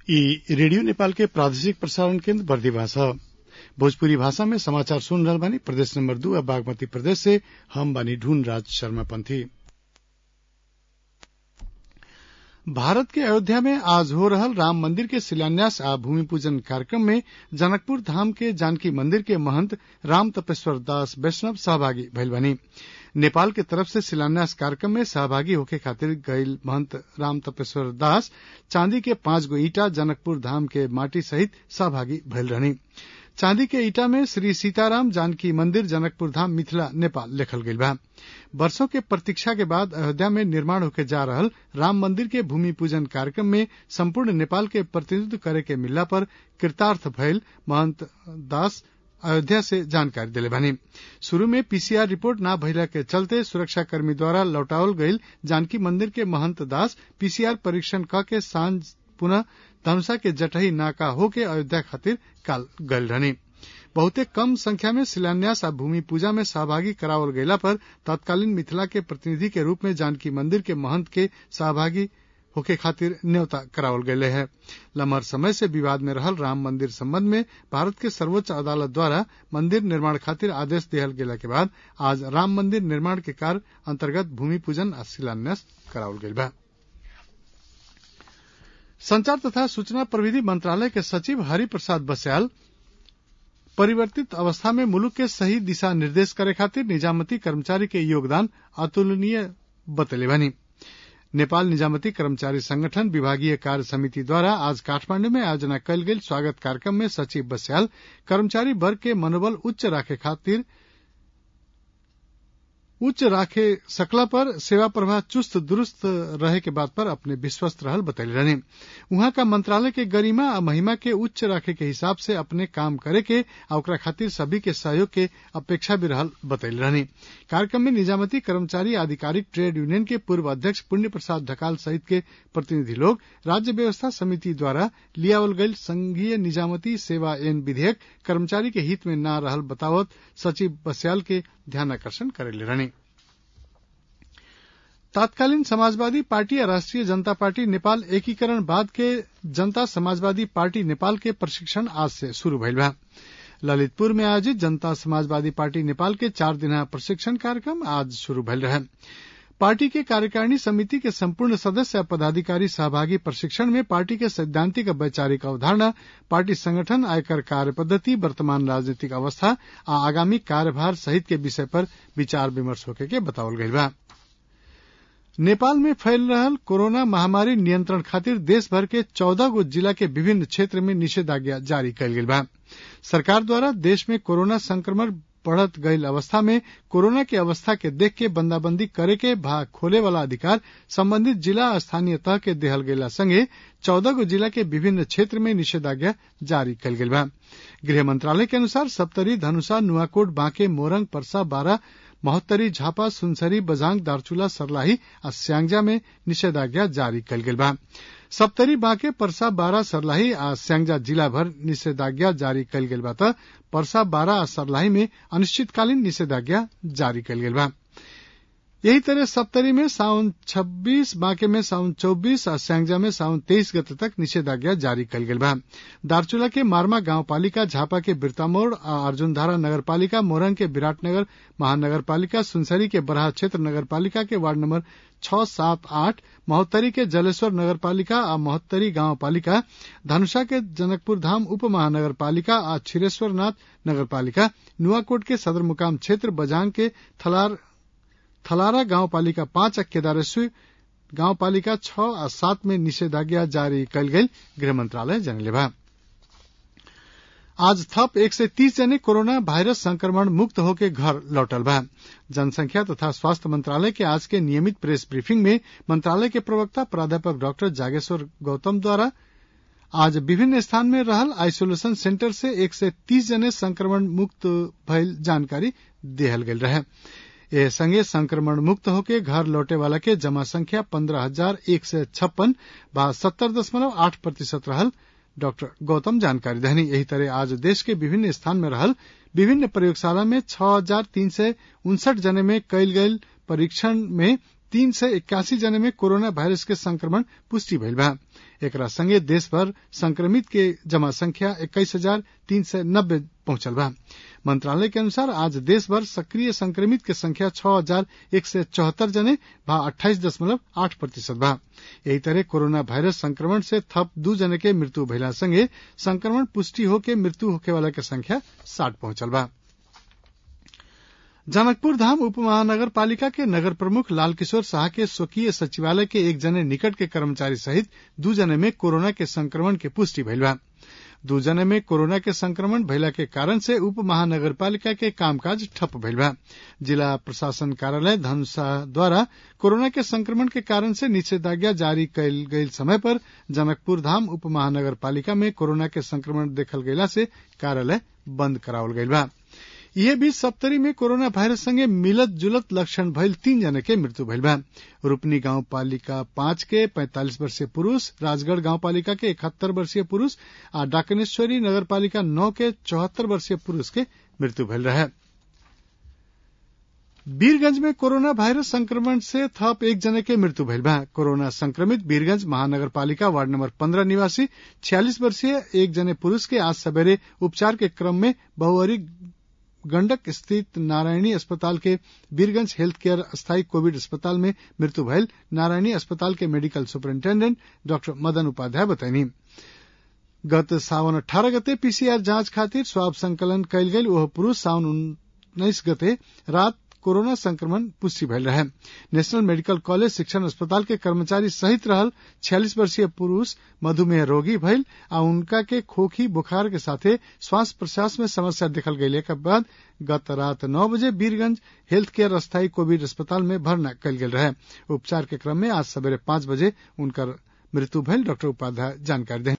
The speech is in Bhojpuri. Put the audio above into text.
इ रेडियो नेपाल के प्रादेशिक प्रसारण केन्द्र बर्दिवा ह भोजपुरी भाषा में समाचार सुन रहल बानी प्रदेश नंबर दू आ बागमती प्रदेश से हम बानी ढूंढ राज शर्मा पंथी भारत के अयोध्या में आज हो रहल राम मंदिर के शिलान्यास आ भूमि पूजन कार्यक्रम में जनकपुर धाम के जानकी मंदिर के महंत राम तपेश्वर दास वैष्णव सहभागी भइल बानी नेपाल के तरफ से शिलान्यास कार्यक्रम में सहभागी होखे खातिर गईल महंत राम तपेश्वर दास चांदी के पांच गो ईटा जनकपुर धाम के माटी सहित सहभागी भइल रहनी चांदी के ईटा में श्री सीताराम जानकी मंदिर जनकपुर धाम मिथिला नेपाल लिखल गईल बा वर्षों के प्रतीक्षा के बाद अयोध्या में निर्माण होके जा रहल राम मंदिर के भूमि पूजन कार्यक्रम में संपूर्ण नेपाल के प्रतिनिधित्व करे के मिलला पर कृतार्थ भइल महंत दास अयोध्या से जानकारी दिले बानी शुरू में पीसीआर रिपोर्ट न भइला के चलते सुरक्षाकर्मी द्वारा लौटावल गईल जानकी मंदिर के महंत दास पीसीआर परीक्षण क के सांझ पुनः धनुषा के जटही नाका होके अयोध्या खातिर काल गईल रहनी बहुते कम संख्या में शिलान्यास आ भूमि पूजा में सहभागी करावल गयला पर तत्कालीन मिथिला के प्रतिनिधि के रूप में जानकी मंदिर के महंत के सहभागी होके खातिर न्योता करावल गये है लम्हर समय से विवाद में रहल राम मंदिर संबंध में भारत के सर्वोच्च अदालत द्वारा मंदिर निर्माण खातिर आदेश दिहल गेला के बाद आज राम मंदिर निर्माण के कार्य अंतर्गत भूमि पूजन आ शिलान्यास करावल गईल बा संचार तथा सूचना प्रविधि मंत्रालय के सचिव हरिप्रसाद बस्याल परिवर्तित अवस्था में मुलुक के सही दिशा निर्देश करे खातिर निजामती कर्मचारी के योगदान अतुलनीय बतले बानी नेपाल निजामती कर्मचारी संगठन विभागीय कार्य समिति द्वारा आज काठमांडू में आयोजना कयल गेल स्वागत कार्यक्रम में सचिव बस्याल कर्मचारी वर्ग के मनोबल उच्च राखे खातिर उच्च राखे सकला पर सेवा प्रवाह चुस्त दुरुस्त रहे के बात पर अपने विश्वस्त रहल बतैले रहने उहाँ का मंत्रालय के गरिमा आ महिमा के उच्च राखे के हिसाब से अपने काम करे के आ ओकरा खातिर सभी के सहयोग के अपेक्षा भी रहल बतैले रहने कार्यक्रम में निजामती कर्मचारी आधिकारिक ट्रेड यूनियन के पूर्व अध्यक्ष पुण्य प्रसाद ढकाल सहित के प्रतिनिधि लोग राज्य व्यवस्था समिति द्वारा लियावल गईल संघीय निजामती सेवा एन विधेयक कर्मचारी के हित में न रहल बतावत सचिव बस्याल के ध्यानाकर्षण करेले रहने तत्कालीन समाजवादी पार्टी या राष्ट्रीय जनता पार्टी नेपाल एकीकरण बाद के जनता समाजवादी पार्टी नेपाल के प्रशिक्षण आज से शुरू भइल बा ललितपुर में आयोजित जनता समाजवादी पार्टी नेपाल के चार दिना प्रशिक्षण कार्यक्रम आज शुरू भइल रहे पार्टी के कार्यकारिणी समिति के संपूर्ण सदस्य और पदाधिकारी सहभागी प्रशिक्षण में पार्टी के सैद्धांतिक वैचारिक अवधारणा पार्टी संगठन आयकर कार्य पद्धति वर्तमान राजनीतिक अवस्था आ आगामी कार्यभार सहित के विषय पर विचार विमर्श होके के बतावल गईल बा नेपाल में फैल रहल कोरोना महामारी नियंत्रण खातिर देश भर के चौदह गो जिला के विभिन्न क्षेत्र में निषेधाज्ञा जारी कयल गेल बा सरकार द्वारा देश में कोरोना संक्रमण बढ़त गईल अवस्था में कोरोना के अवस्था के देख के बंदाबंदी करे के भाग खोले वाला अधिकार संबंधित जिला स्थानीय तह के देहल गेला संगे चौदह गो जिला के विभिन्न क्षेत्र में निषेधाज्ञा जारी कयल गेल बा गृह मंत्रालय के अनुसार सप्तरी धनुषा नुआकोट बांके मोरंग परसा बारा महोत्तरी झापा सुनसरी बजांग दारचूला सरलाही आ स्यांगजा में निषेधाज्ञा जारी कयल गेल बा सप्तरी बांके परसा बारा सरलाही आ स्यांगजा जिला भर निषेधाज्ञा जारी कयल गेल बा त परसा बारा आ सरलाही में अनिश्चितकालीन निषेधाज्ञा जारी कयल गेल बा यही तरह सप्तरी में साउन 26 बांके में साउन 24 और स्यांगजा में साउन 23 गते तक निषेधाज्ञा जारी कल गेल बा दारचूला के मारमा गांव पालिका झापा के बिरतामोड़ और अर्जुनधारा नगर पालिका मोरंग के विराटनगर महानगर पालिका सुनसरी के बरहा क्षेत्र नगर पालिका के वार्ड नंबर छह सात आठ महोत्तरी के जलेश्वर नगर पालिका और महोत्तरी गांव पालिका धनुषा के जनकपुर धाम उप महानगर पालिका और छिरेश्वरनाथ नगर पालिका नुआकोट के सदर मुकाम क्षेत्र बजांग के थलार थलारा गांव पालिका पांच और केदारेश्वर गांव पालिका छह और सात में निषेधाज्ञा जारी कल गई गृह मंत्रालय जनले बा आज थप एक सय तीस जने कोरोना वायरस संक्रमण मुक्त होके घर लौटल बा जनसंख्या तथा स्वास्थ्य मंत्रालय के आज के नियमित प्रेस ब्रीफिंग में मंत्रालय के प्रवक्ता प्राध्यापक डॉक्टर जागेश्वर गौतम द्वारा आज विभिन्न स्थान में रहल आइसोलेशन सेंटर से एक सय तीस जने संक्रमण मुक्त भइल जानकारी देहल गेल रहे ए संगे संक्रमण मुक्त होके घर लौटे वाला के जमा संख्या पंद्रह हजार एक सय छप्पन बा सत्तर दशमलव आठ प्रतिशत रहल डॉक्टर गौतम जानकारी दहनी यही तरह आज देश के विभिन्न स्थान में रहल विभिन्न प्रयोगशाला में छह हजार तीन सय उनसठ जने में कयल गयल परीक्षण में तीन सय इक्यासी जने में कोरोना वायरस के संक्रमण पुष्टि भइल बा एकरा संगे देश भर संक्रमित के जमा संख्या इक्कीस हजार तीन सय नब्बे पहुंचल बा मंत्रालय के अनुसार आज देश भर सक्रिय संक्रमित के संख्या छह हजार एक सय चौहत्तर जने भा अट्ठाईस दशमलव आठ प्रतिशत बा यही तरह कोरोना वायरस संक्रमण से थप दू जने के मृत्यु भइला संगे संक्रमण पुष्टि होके मृत्यु होखे वाला के संख्या साठ पहुंचल बा जनकपुर धाम उप महानगर पालिका के नगर प्रमुख लालकिशोर शाह के स्वकीय सचिवालय के एक जने निकट के कर्मचारी सहित दू जने में कोरोना के संक्रमण के पुष्टि भइल बा दू जने में कोरोना के संक्रमण भइला के कारण से उप महानगर पालिका के कामकाज ठप भइल बा जिला प्रशासन कार्यालय धनुषा द्वारा कोरोना के संक्रमण के कारण से निषेधाज्ञा जारी कैल गईल समय पर जनकपुर धाम उप महानगर पालिका में कोरोना के संक्रमण देखल गयला से कार्यालय बंद करावल गईल बा इहे बीच सप्तरी में कोरोना वायरस संगे मिलत जुलत लक्षण भइल तीन जने के मृत्यु भइल बा रूपनी गांव पालिका पांच के पैंतालीस वर्षीय पुरूष राजगढ़ गांव पालिका के इकहत्तर वर्षीय पुरूष आ डाकनेश्वरी नगर पालिका नौ के चौहत्तर वर्षीय पुरूष के मृत्यु भइल रहे वीरगंज में कोरोना वायरस संक्रमण से थप एक जने के मृत्यु भइल बा कोरोना संक्रमित वीरगंज महानगर पालिका वार्ड नंबर पंद्रह निवासी छियालीस वर्षीय एक जने पुरूष के आज सवेरे उपचार के क्रम में बहुअरी गंडक स्थित नारायणी अस्पताल के वीरगंज हेल्थ केयर अस्थायी कोविड अस्पताल में मृत्यु भयल नारायणी अस्पताल के medical superintendent doctor Madan Upadhyay बताइनी गत सावन अठारह गते पीसीआर जांच खातिर स्वाब संकलन कयल गेल ओह पुरूष सावन उन्नीस गते रात कोरोना संक्रमण पुष्टि भयल रहे नेशनल मेडिकल कॉलेज शिक्षण अस्पताल के कर्मचारी सहित रहल छियालीस वर्षीय पुरूष मधुमेह रोगी भइल आ उनका के खोखी बुखार के साथे श्वास प्रश्वास में समस्या देखल गयले के बाद गत रात नौ बजे वीरगंज हेल्थ केयर अस्थायी कोविड अस्पताल में भर्ना कयल गेल रहे उपचार के क्रम में आज सवेरे पांच बजे उनकर मृत्यु भयल डॉक्टर उपाध्याय जानकारी दें